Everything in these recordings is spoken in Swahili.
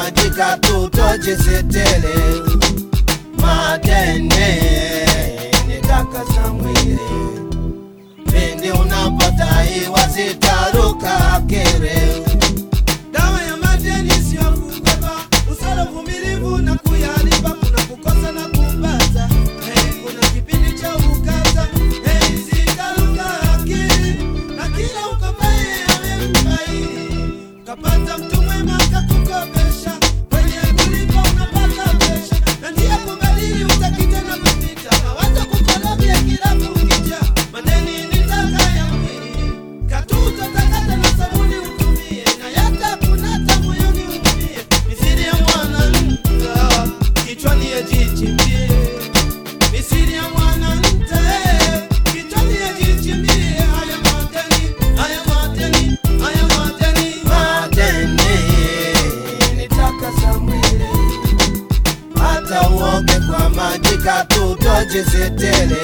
maji katutojisitele madene nitakasa mwili pindi unapotaiwa zitaruka kere Dawa ya madeni sio kukopa, usala uvumilivu na kuyalipa, kuna kukosa na kupata. Hey, kuna kipindi cha ukata, hey, zitaruka akili, na kila ukopaye amemfaidi. Kapata mtu mwema kakukopesha, kwenye kulipa unapata pesha, na njia kubadili utakita na kupita, mawazo kukolobia kila kukicha, madeni ni taka ya mwili, katuta takata na sabuni utumie, na yata kunata moyoni umie, misiri ya mwanamka kichwani yajichimbie, misiri ya mwanamke kichwani yajichimbie, haya madeni, haya madeni, haya madeni, madeni nitakasa mwili hata uoge kwa maji katutojisitele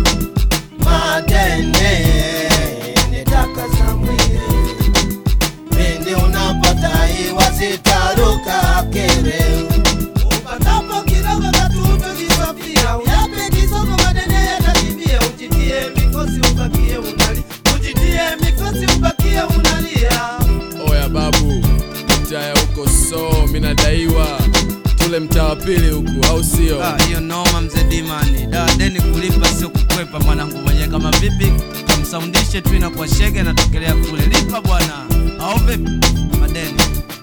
madene nitakasa mwili pindi unapotaiwa zitaruka kere Upatapo kidogo katuto jisafia, uyape kisogo madene yatakimbia, ujitie mikosi ubakie unali, ujitie mikosi ubakie unalia. Oya babu, mtaya huko so minadaiwa tule mtaa wa pili huku, au sio? Ah, hiyo noma mzee Dimani. Da, deni kulipa sio kukwepa mwanangu mwenyewe kama vipi? Kamsaundishe tu inakuwa shege natokelea kule. Lipa bwana. Au vipi? Madeni.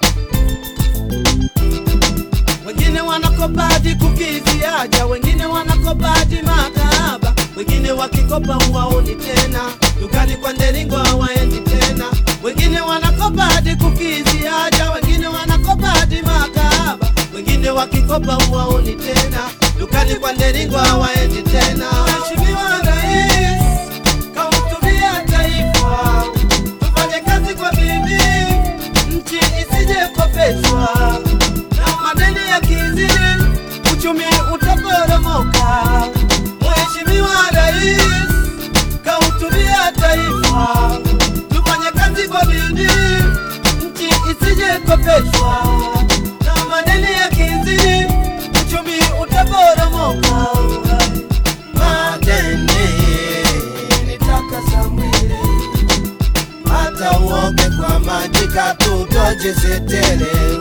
Wengine wanakopa hadi kukidhi haja, wengine wanakopa hadi makahaba, wengine wakikopa huwaoni tena, dukani kwa nderingo hawaendi tena. Wengine wanakopa hadi kukidhi haja, wengine wanakopa hadi makahaba, wengine wakikopa huwaoni tena, dukani kwa nderingo hawaendi tena. Mheshimiwa Rais, kahutubia taifa, tufanye kazi kwa bidii, nchi isije kopeshwa na madeni ya kizini, uchumi utaporomoka. Mheshimiwa Rais kahutubia taifa, tufanye kazi kwa bidii, nchi isije kopeshwa na madeni ya kizini, uchumi utaporomoka. madeni nitakasa mwili hata uoge kwa maji katutojisitele